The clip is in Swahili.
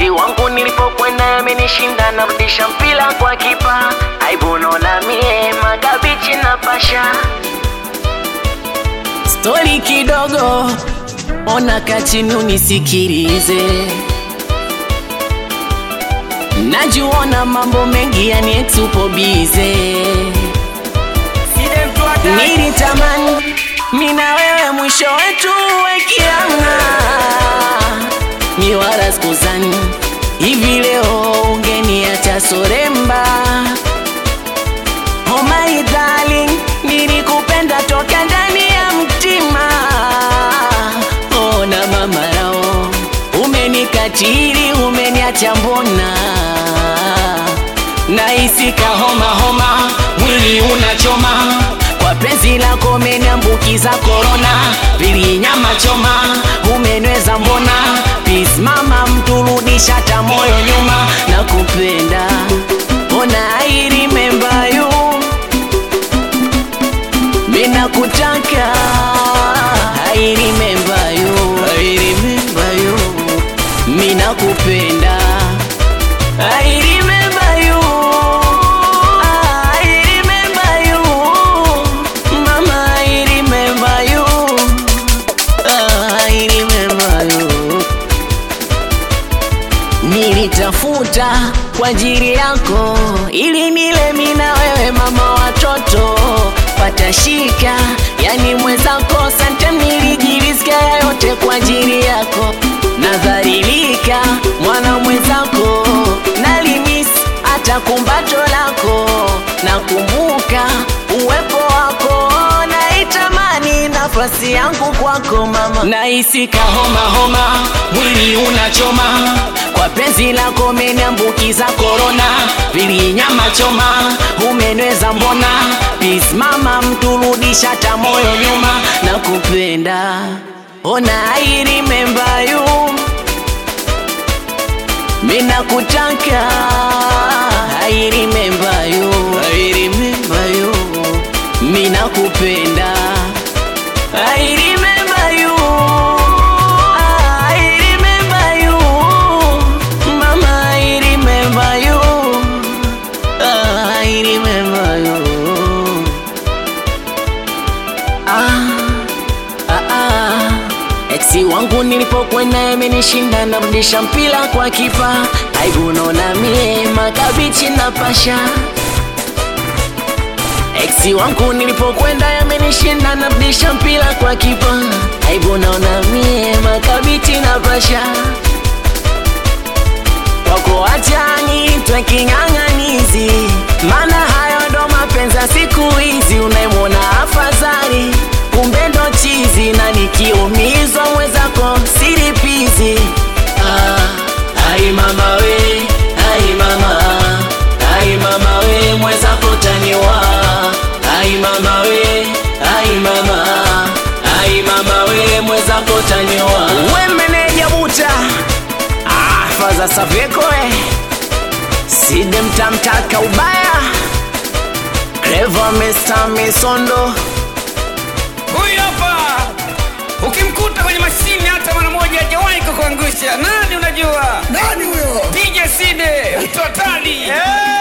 Eksi wangu nilipokwenda amenishinda, narudisha mpira kwa kipa. Aibu naona mie magabichi na pasha. Stori kidogo, ona kachini unisikilize. Najuona mambo mengi yani ex upo bize. Nilitamani mina wewe mwisho wetu wekiana, mi wala sikuzani hivi leo ungeniacha soremba. Oh my darling, nilikupenda toka ndani ya mtima. Oh na mama yao umenikatili, umeniacha mbona naisika homa homa, mwili unachoma kwa penzi lako umeniambukiza korona, pili nyama choma umenweza mbona, peace mama, mturudisha hata moyo nyuma, nakupenda ona I remember you, mina kutaka I remember you, I remember you, mina kupenda I remember you, I remember you, mama I remember you, I remember you. Nilitafuta kwa ajili yako ili nile mina wewe mama watoto patashika, yani mwenzako sante, nilijirizika yote kwa ajili yako, nadhalilika mwana mwenzako, nalimis hata kumbato lako, nakumbuka uwepo wako, naitamani nafasi yangu kwako mama, naisika homa homa, mwili unachoma kwa penzi lako umeniambukiza korona, pili nyama choma umenweza mbona, peace mama, mturudisha hata moyo nyuma, nakupenda ona I remember you, mina kutaka I remember you, I remember you, mina kupenda I remember you, I remember you, mama I remember you, I remember you. Ah, ah, ah. Eksi wangu nilipokwenda amenishinda, narudisha mpira kwa kipa. Aibu naona mie makabichi na pasha. Eksi wangu nilipokwenda yamenishinda, narudisha mpira kwa kipa. Aibu naona mie makabichi na pasha. Wako achani twe king'ang'anizi, maana hayo ndo mapenzi ya siku hizi. Unaimwona afadhali, kumbe ndo chizi, na nikiumizwa mwenzako silipizi. Ah, ai mama we, ai mama, ai mama we, mwenzako taniwa. Ai mama we, ai mama, ai mama we, mwenzako taniwa. We meneja buta Ah, faza Saveko eh. Side mtamtaka ubaya Clever Mr. Misondo Huyu hapa ukimkuta kwenye mashine hata mara moja hajawahi kukuangusha. Nani unajua? Nani huyo? DJ Side, mtu hatari.